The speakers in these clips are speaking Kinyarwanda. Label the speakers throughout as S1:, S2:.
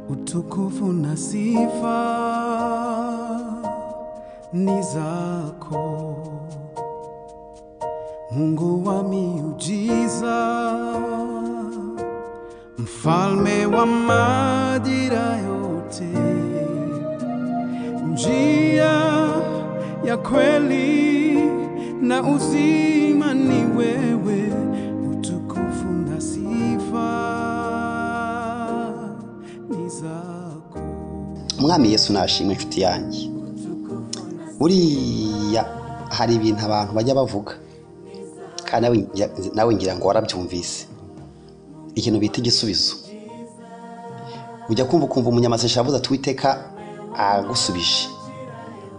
S1: utukufu na sifa ni zako, Mungu wa miujiza, mfalme wa majira yote, njia ya kweli na uzima ni wewe, utukufu na sifa ni zako.
S2: umwami yesu nashimwe inshuti yanjye buriya hari ibintu abantu bajya bavuga kandi nawe ngira- nawe ngira ngo warabyumvise ikintu bita igisubizo ujya kumva ukumva umunyamazisha avuze ati uwiteka agusubije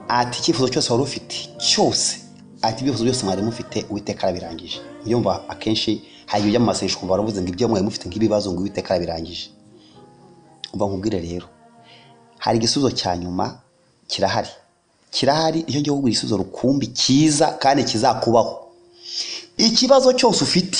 S2: ati icyifuzo cyose wari ufite cyose ati ibyifuzo byose mwari mufite uwiteka arabirangije niyo mva akenshi hari igihe ujya mu masengesho ukumva baravuze ngo ibyo mwari mufite nk'ibibazo ngo uwiteka arabirangije umva nkubwire rero hari igisubizo cya nyuma kirahari kirahari icyo gihugu igisubizo rukumbi cyiza kandi kizakubaho ikibazo cyose ufite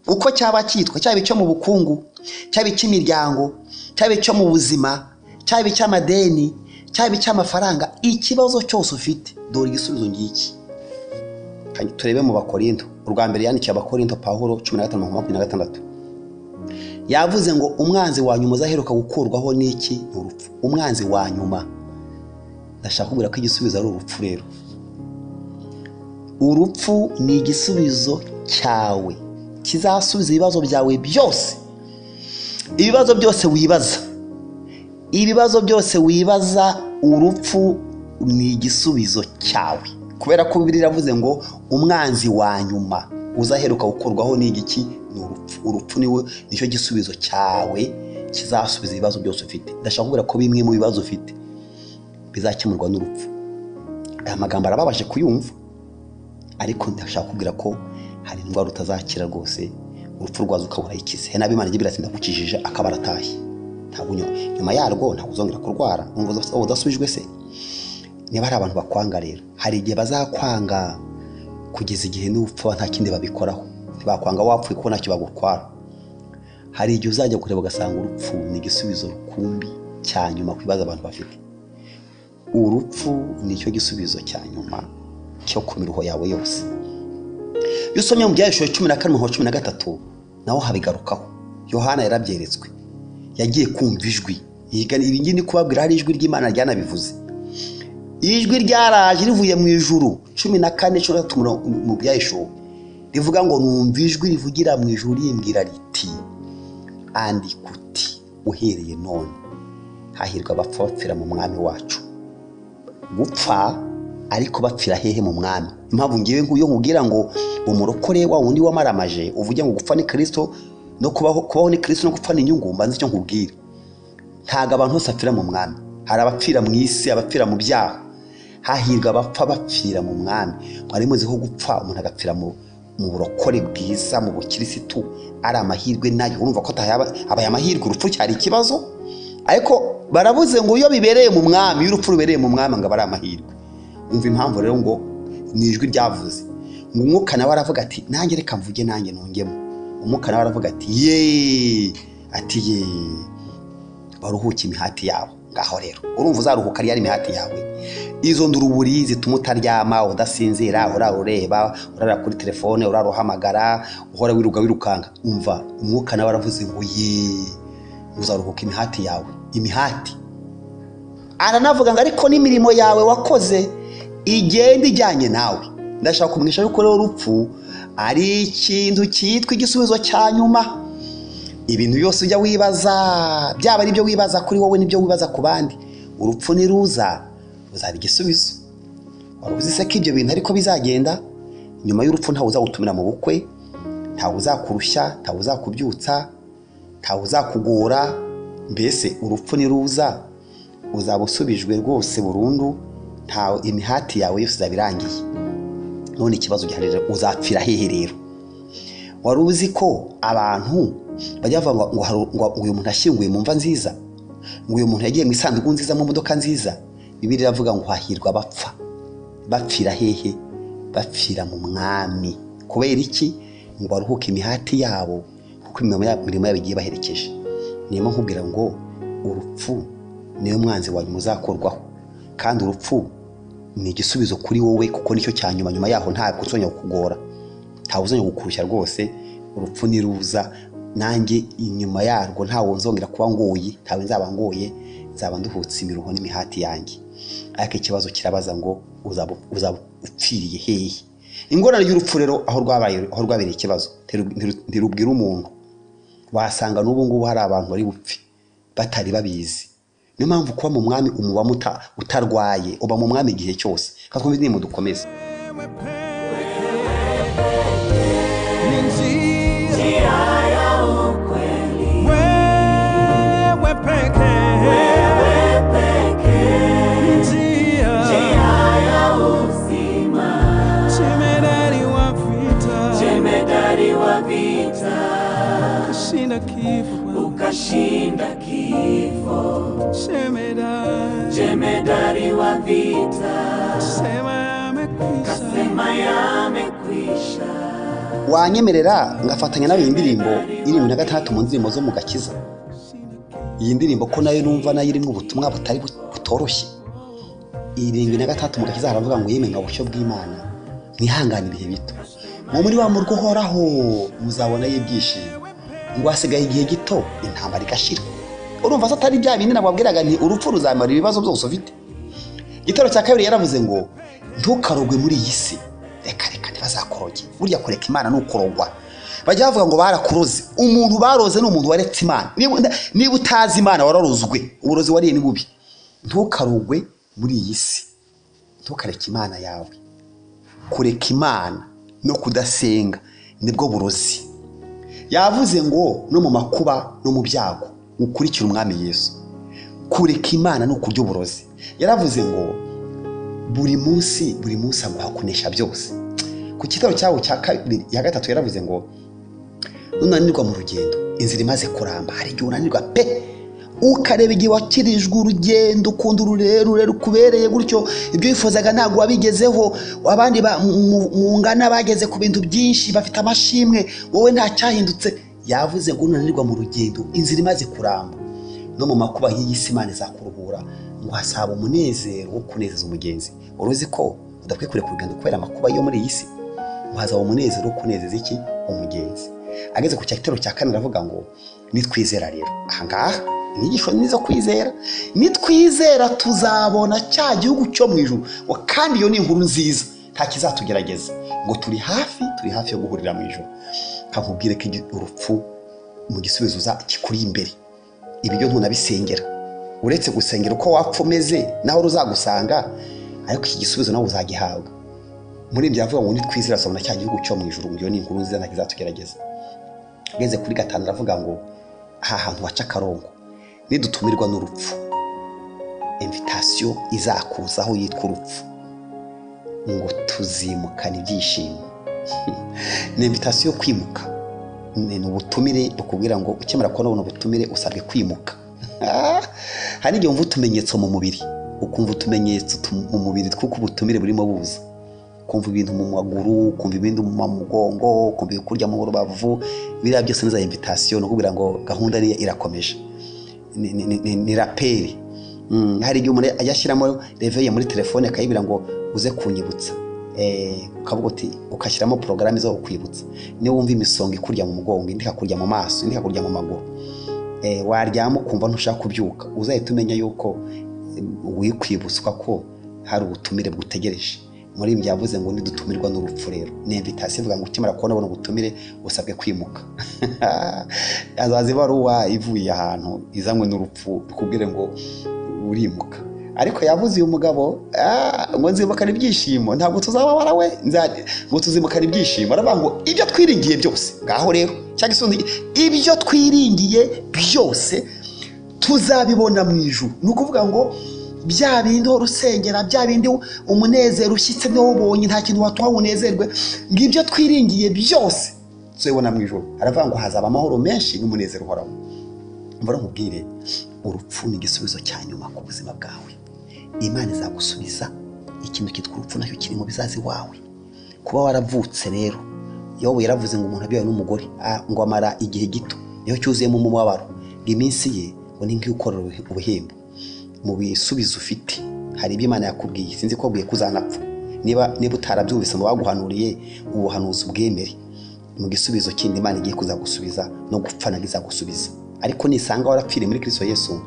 S2: uko cyaba cyitwa cyaba icyo mu bukungu cyaba icy'imiryango cyaba icyo mu buzima cyaba icy'amadeni cyaba icy'amafaranga ikibazo cyose ufite dore igisubizo ngiki Kandi turebe mu bakorinto urwa mbere yandikiye abakorinto pawulo cumi na gatanu makumyabiri na gatandatu yavuze ngo umwanzi wa nyuma uzaheruka gukurwaho n'iki ni urupfu umwanzi wa nyuma ndashaka kubwira ko igisubizo ari urupfu rero urupfu ni igisubizo cyawe kizasubiza ibibazo byawe byose ibibazo byose wibaza ibibazo byose wibaza urupfu ni igisubizo cyawe kubera ko bibiri iravuze ngo umwanzi wa nyuma uzaheruka gukurwaho n'igiki ni urupfu urupfu niwe nicyo gisubizo cyawe kizasubiza ibibazo byose ufite ndashaka kubwira ko bimwe mu bibazo ufite bizakemurwa n'urupfu aya magambo arababaje kuyumva ariko ndashaka kubwira ko hari indwara utazakira rwose urupfu rwazo ukaba urayikize hari n'abimana igira ati ndakukijije akaba aratashye ntabwo nyuma nyuma yarwo ntabwo uzongera kurwara wumva uza- waba udasubijwe se niba hari abantu bakwanga rero hari igihe bazakwanga kugeza igihe n'upfa nta kindi babikoraho ntibakwanga wapfuye kuko ntacyo bagutwara hari igihe uzajya kureba ugasanga urupfu ni igisubizo rukumbi cya nyuma ku bibazo abantu bafite urupfu ni cyo gisubizo cya nyuma cyo ku miruho yawe yose iyo usomye mu byahishuri cumi na kane umurongo wa cumi na gatatu naho habigarukaho yohana yarabyeretswe yagiye kumva ijwi Yigana- ibi ngiye ndi kubabwira hari ijwi ry'imana ryanabivuze ijwi ryaraje rivuye mu ijuru cumi na kane cumi na gatatu umurongo- mu byahishuri rivuga ngo numva ijwi rivugira mu ijuru rimbwira riti andika uti uhereye none hahirwa abapfa bapfira mu mwami wacu gupfa ariko bapfira hehe mu mwami impamvu ngewe nguyo nkubwira ngo umurokore wa wundi wamaramaje uvuge ngo gupfa ni kirisito no kubaho kubaho ni kirisito no gupfa ni inyungu mbanza icyo nkubwira ntabwo abantu bose bapfira mu mwami hari abapfira mu isi abapfira mu byaha hahirwa abapfa bapfira mu mwami mwari muzi ko gupfa umuntu agapfira mu mu burokore bwiza mu bukirisitu ari amahirwe nayo urumva ko atayaba abaye amahirwe urupfu cyari ikibazo ariko barabuze ngo iyo bibereye mu mwami iyo urupfu rubereye mu mwami ngo aba ari amahirwe umva impamvu rero ngo ni ijwi ryavuze ngo umwuka nawe aravuga ati nanjye reka mvuge nanjye nungemo umwuka nawe aravuga ati ye ati ye baruhuke imihati yabo ngaho rero urumva uzaruhuka ari imihati yawe izo nduruburi zituma utaryama udasinzira urara ureba urara kuri telefone urara uhamagara uhora wiruka wirukanka umva umwuka nawe aravuze ngo ye uzaruhuka imihati yawe imihati aranavuga ngo ariko n'imirimo yawe wakoze igenda ijyanye nawe ndashaka kumenyesha yuko rero urupfu ari ikintu cyitwa igisubizo cya nyuma ibintu byose ujya wibaza byaba ari ibyo wibaza kuri wowe n'ibyo wibaza ku bandi urupfu niruza ruzaba igisubizo wari uzi se ko ibyo bintu ariko bizagenda nyuma y'urupfu ntawe uzagutumira mu bukwe ntawe uzakurushya ntawe uzakubyutsa ntawe uzakugora mbese urupfu niruza uzaba usubijwe rwose burundu ntawe imihati yawe yose izaba irangiye none ikibazo gihari rero uzapfira hehe rero wari uzi ko abantu bajya bavuga ngo- ngo hari- ngo uyu muntu ashyinguye mu mva nziza ngo uyu muntu yagiye mu isanduku nziza mu modoka nziza bibiri iravuga ngo hahirwa abapfa bapfira hehe bapfira mu mwami kubera iki ngo baruhuke imihati yabo kuko imirimo ya- imirimo yabo igiye baherekeje niyo mpamvu nkubwira ngo urupfu niwe mwanzi wawe muzakorwaho kandi urupfu ni igisubizo kuri wowe kuko nicyo cya nyuma nyuma yaho ntabwo uzongera kukugora ntawe uzongera kukurushya rwose urupfu niruza nanjye inyuma yarwo ntawe nzongera kuba ngoye ntawe nzaba ngoye nzaba nduhutse imiruho n'imihati yanjye ariko ikibazo kirabaza ngo uzaba uzaba upfiriye hehe ingorane y'urupfu rero aho rwabaye aho rwabereye ikibazo ntirubwira umuntu wasanga n'ubu ngubu hari abantu bari bupfe batari babizi niyo mpamvu kuba mu mwami umuba muta utarwaye uba mu mwami igihe cyose katwumve ni dukomeze
S1: Ni njia wewe peke njia chemedari wa vita
S3: Jemedari wa vita
S1: kashinda kifo
S3: ukashinda kifo,
S1: chemedari
S3: jemedari wa vita
S1: sema yamekwisha
S3: sema yamekwisha.
S2: wanyemerera ngafatanya nawe iyi ndirimbo irindwi na gatandatu mu ndirimbo zo mu gakiza iyi ndirimbo ko nayo numva nayo irimo ubutumwa butari bu- butoroshye irindwi na gatandatu mu gakiza haravuga ngo yemenga ubushyo bw'imana mwihangane ibihe bito mwo muri wa murwa uhoraho muzabonayo ibyishimo ngo hasigaye igihe gito intambara igashira urumva se atari bya bindi nababwiraga nti urupfu ruzamara ibibazo byose ufite igitero cya kabiri yaravuze ngo ntukarogwe muri iyi si reka reka ntibazakoroge burya kureka imana ni ukurogwa bajya bavuga ngo barakuroze umuntu baroze ni umuntu waretse imana Niba- niba utazi imana wararozwe uburozi wariye ni bubi ntukarogwe muri iyi si ntukareke imana yawe kureka imana no kudasenga nibwo burozi yavuze ngo no mu makuba no mu byago ukurikire umwami yesu kureka imana ni ukurya uburozi yaravuze ngo buri munsi buri munsi aguha kunesha byose ku kitaro cyawo cya kabiri ya gatatu yaravuze ngo nunanirwa mu rugendo inzira imaze kuramba hari igihe unanirwa pe ukareba igihe wakirijwe urugendo ukunda ururerure rukubereye gutyo ibyo wifuzaga ntabwo wabigezeho abandi ba- mu- mu- mungana bageze ku bintu byinshi bafite amashimwe wowe nta cyahindutse yavuze ngo unanirwa mu rugendo inzira imaze kuramba no mu makuba nk'iyi si imana izakuruhura ngo hasaba umunezero wo kunezeza umugenzi wari uzi ko udakwiye kureka urugendo kubera amakuba yo muri iyi si ngo hazaba umunezero wo kunezeza iki umugenzi ageze ku cyatero cya kane aravuga ngo nitwizera rero ahangaha inyigisho ni izo kwizera nitwizera tuzabona cya gihugu cyo mu ijuru Ngo kandi iyo ni inkuru nziza nta kizatugerageza ngo turi hafi turi hafi yo guhurira mu ijoro kakubwire ko igi- urupfu mu gisubizo uza kikuri imbere ibiryo ntunabisengera uretse gusengera uko wapfa umeze naho ruzagusanga ariko iki gisubizo nawe uzagihabwa muri ibyo avuga ngo nitwizera tuzabona cya gihugu cyo mu ijoro ngo iyo ni inkuru nziza nta kizatugerageza ageze kuri gatanu aravuga ngo aha hantu waca akarongo nidutumirwa n'urupfu invitasiyo izakuzaho yitwa urupfu ngo tuzimukana ibyishimo ni invitasiyo yo kwimuka ni ni ubutumire bukubwira ngo ukimara kubona buno butumire usabwe kwimuka hari igihe wumva utumenyetso mu mubiri ukumva utumenyetso tu- mu mubiri tw'uko ubutumire burimo buza kumva ibintu mu maguru kumva ibindi mu mugongo kumva kurya mu rubavu biriya byose ni za invitasiyo ni ukubwira ngo gahunda ni irakomeje ni- ni- ni- ni- ni raperi Mm, hari igihe umuntu ajya ashyiramo reveye muri telefone akayibwira ngo uze kunyibutsa Eh, ukavuga uti ugashyiramo porogaramu zo kukwibutsa niba wumva imisonga ikurya mu mugongo indi ikakurya mu maso indi ikakurya mu maguru Eh, waryama ukumva ntushaka kubyuka uzahita umenya yuko eh, wikwibutswa ko hari ubutumire bwutegereje muri ibi byavuze ngo nidutumirwa n'urupfu rero ni invitasiyo ivuga ngo ukimara kubona buno butumire usabwe kwimuka azaza ibaruwa ivuye ahantu izanywe n'urupfu ikubwire ngo urimuka ariko yavuze uyu mugabo "Ah, ngo nzimukana ibyishimo ntabwo tuzababara we nza- ngo tuzimukana ibyishimo aravuga ngo ibyo twiringiye byose ngaho rero cyangwa isundi ibyo twiringiye byose tuzabibona mu ijuru ni ukuvuga ngo bya bindi uhora urusengera bya bindi umunezero ushyitse wubonye nta kintu watuma ngo unezerwe ngo ibyo twiringiye byose tuzabibona mu ijuru aravuga ngo hazaba amahoro menshi n'umunezero uhoraho mbona nkubwire urupfu ni igisubizo cya nyuma ku buzima bwawe imana izagusubiza ikintu cyitwa urupfu nacyo kiri mu bizazi wawe kuba waravutse rero yobu yaravuze ngo umuntu abyawe n'umugore ah, ngo amara igihe gito niho cyuzuyemo umubabaro ngo iminsi ye ni nk'ikorera ubuhembo mu bisubizo ufite hari ibyo imana yakubwiye sinzi ko bwiye kuzanapfa niba niba utarabyumvise mu baguhanuriye ubuhanuzi bwemere mu gisubizo kindi imana igiye kuzagusubiza no gupfa ntabwo izagusubiza ariko nisanga warapfiriye muri kristo yesu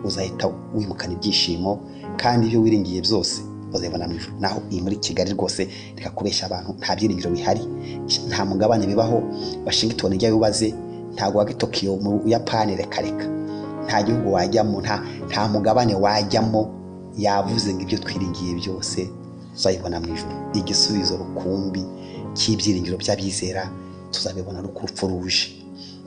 S2: uzahita wimukana ibyishimo kandi ibyo wiringiye byose uzabibona mu ijuru naho iyi muri kigali rwose reka kubeshya abantu nta byiringiro bihari nta mugabane bibaho washington ijyayo ubaze ntabwo wajya i tokiyo mu buyapani reka reka nta gihugu wajyamo nta nta mugabane wajyamo yavuze ngo ibyo twiringiye byose tuzabibona mu ijoro igisubizo rukumbi cy'ibyiringiro by'abizera tuzabibona ari uko urupfu ruje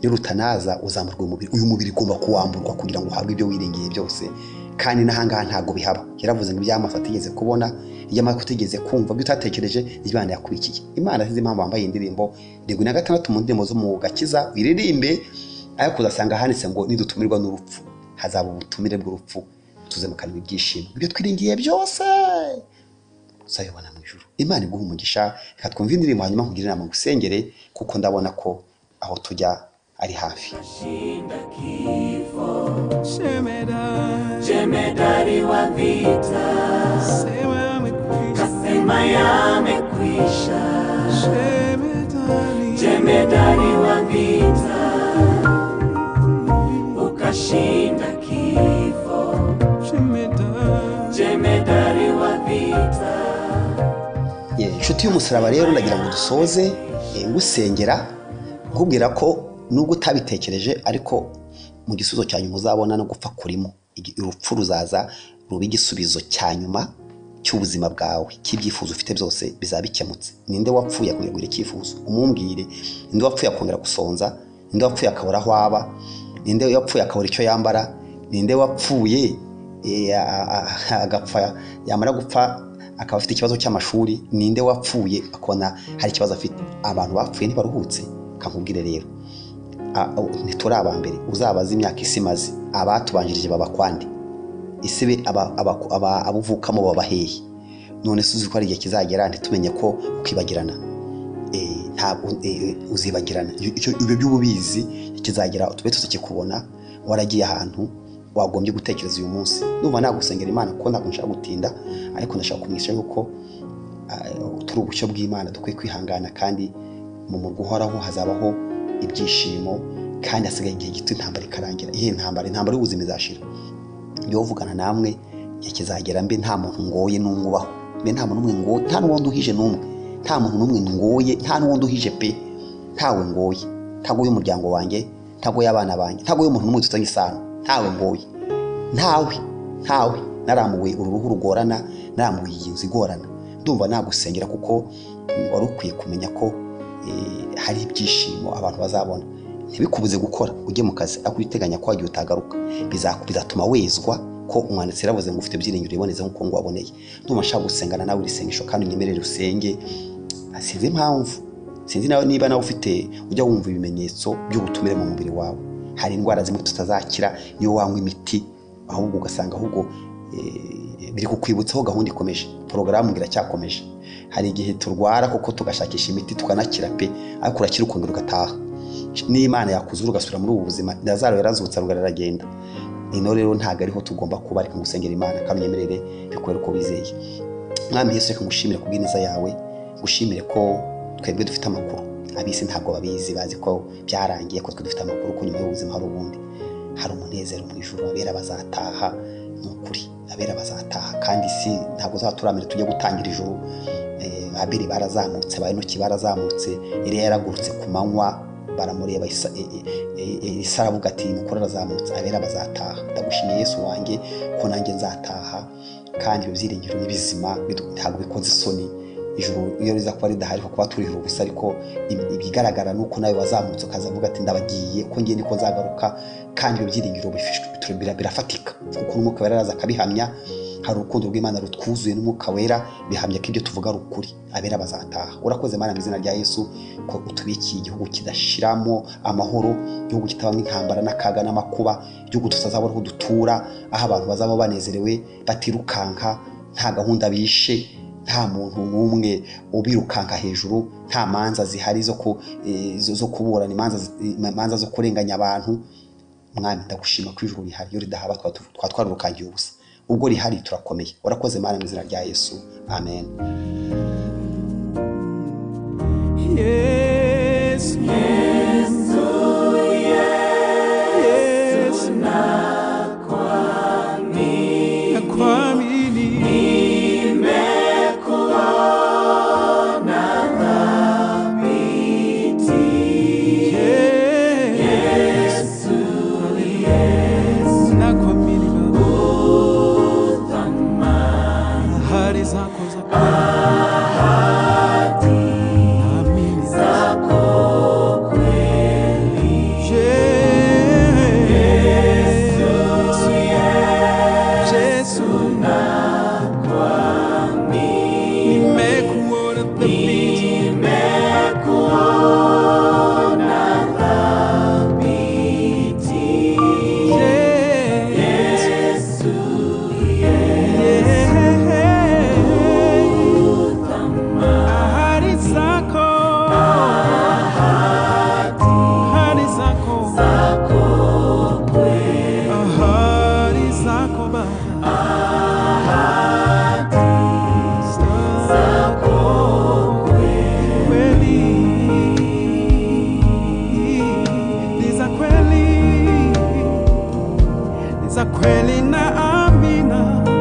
S2: iyo rutanaza uzamurwa umubiri uyu mubiri ugomba kuwamburwa kugira ngo uhabwe ibyo wiringiye byose kandi n'ahangaha ntabwo bihaba yaravuze ngo iby'amaso atigeze kubona iby'amaso utigeze kumva ibyo utatekereje imana yakurikiye imana sinzi impamvu wambaye iyi ndirimbo irindwi na gatandatu mu ndirimbo zo mu gakiza uyiririmbe ariko uzasanga handitse ngo nidutumirwa n'urupfu hazaba ubutumire bw'urupfu tuzemukanwa ibyishimo ibyo twiringiye byose uzabibona mu ijuru imana iguha umugisha reka twumve indirimbo hanyuma nkugire inama ngusengere kuko ndabona ko aho tujya ari hafi
S3: shinda kifo
S1: shemera
S3: jemedari wa vita
S1: sema amekwisha
S3: sema yamekwisha
S1: shemedari
S3: jemedari wa vita ukashinda kifo
S1: shemedari
S3: jemedari wa vita
S2: Ye, inshuti y'umusaraba rero ndagira ngo dusoze eh, ngusengera nkubwira ko nubwo utabitekereje ariko mu gisubizo cya nyuma uzabona no gupfa kurimo Igi- urupfu ruzaza ruba igisubizo cya nyuma cy'ubuzima bwawe cy'ibyifuzo ufite byose bizaba bikemutse ninde wapfuye akongera icyifuzo umubwire ninde wapfuye akongera gusonza ninde wapfuye akabura aho aba ninde wapfuye akabura icyo yambara ninde wapfuye eh, a- a- a- agapfa yamara gupfa akaba afite ikibazo cy'amashuri ninde wapfuye akabona hari ikibazo afite abantu bapfuye ntibaruhutse kankubwire rero a- a- ntituri aba mbere uzabaze imyaka isi imaze abatubanjirije baba kwande ese be aba- aba- aba- abo uvukamo baba hehe none se uzi ko hari igihe kizagera ntitumenye ko ukibagirana Eh, ntabwo eh, uzibagirana Iyo- icyo- ibyo by'ububizi kizagera tube tutakikubona waragiye ahantu wagombye gutekereza uyu munsi numva nagusengera imana kuko ntabwo nshaka gutinda ariko ndashaka kumwisha yuko ah, turi ubushyo bw'imana dukwiye kwihangana kandi mu murwa uhoraho hazabaho ibyishimo kandi hasigaye igihe gito intambara ikarangira iyihe ntambara intambara y'ubuzima izashira iyo uvugana namwe igihe kizagera mbe nta muntu ngoye n'umwubaho mbe nta muntu n'umwe ngoye nta n'uwo nduhije n'umwe nta muntu n'umwe ngoye nta n'uwo nduhije pe ntawe ngoye ntago y'umuryango wanjye ntago y'abana banjye ntago y'umuntu n'umwe dufitanye isano ntawe ngoye ntawe ntawe naramuwe uru ruhu rugorana naramuwe iyi nzu igorana ndumva nagusengera kuko wari ukwiye kumenya ko eh, hari ibyishimo abantu bazabona ntibikubuze gukora ujye mu kazi ariko uteganya ko wagiye utagaruka biza- bizatuma wezwa ko umwanditsi yaravuze ngo ufite ibyiringiro iboneze nk'uko ngo waboneye ndumva nshaka gusengana nawe iri sengesho kandi unyemerere usenge sinzi impamvu sinzi nawe niba nawe ufite ujya wumva ibimenyetso by'ubutumire mu mubiri wawe hari indwara zimwe tutazakira niyo wanywa imiti ahubwo ugasanga ahubwo eh, biri kukwibutsa aho gahunda ikomeje porogaramu iracyakomeje hari igihe turwara kuko tugashakisha imiti tukanakira pe ariko urakira ukongera ugataha n'imana yakuzura ugasubira muri ubu buzima lazaro yarazutse arongera aragenda ino rero ntabwo ariho tugomba kuba reka ngusengera imana kandi unyemerere bikubere uko wizeye mwami yesu reka ngushimire kubw'ineza yawe ngushimire ko twebwe dufite amakuru abisi ntabwo babizi bazi ko byarangiye ko twe dufite amakuru ko nyuma y'ubuzima hari ubundi hari umunezero mu ijoro abera bazataha ni ukuri abera bazataha kandi si ntabwo uzaturamira tujye gutangira ijoro Eh, abeli barazamutse bayonoki barazamutse eliya yaragurutse ku manywa baramureba Isa- e- e- e- e- Isa aravuga ati mukuru arazamutse abera bazataha ndagushimiye yesu wanjye ko nanjye nzataha kandi ibyo byiringiro ni bizima bidu- ntabwo bikoze isoni ijuru iyo riza kuba ridahari kuko turihira ubusa ariko im- ibigaragara ni uko nawe wazamutse ukazavuga ati ndabagiye ko ngiye niko nzagaruka kandi ibyo byiringiro bifishwe- bitu- bira- birafatika kuko n'umwuka wera araza akabihamya hari urukundo rw'imana rutwuzuye n'umwuka wera bihamya ko ibyo tuvuga ari ukuri abera bazataha urakoze mana mu izina rya yesu ko utubikiye igihugu kidashiramo amahoro igihugu kitabamo intambara n'akaga n'amakuba igihugu tutazabona aho dutura aho abantu bazaba banezerewe batirukanka nta gahunda bishe nta muntu n'umwe ubirukanka hejuru nta manza zihari zo ku- eh, zo- zo kuburana imanza zi- imanza zo kurenganya abantu mwami ndagushima ko ijuru rihari iyo ridahaba twaba tu- twaba twarurukangiye ubusa ubwo rihari turakomeye warakoze mana mu izina rya yesu amen
S1: Yes, yes, nakuamini Yes, nakuamini Baba, ahadi zako za Naamini. Yesu, Yesu, nimekuona dhabiti, Yesu, ahadi zako, ahadi zako, ahadi zako Baba, kweli ni za kweli ni za kweli na amina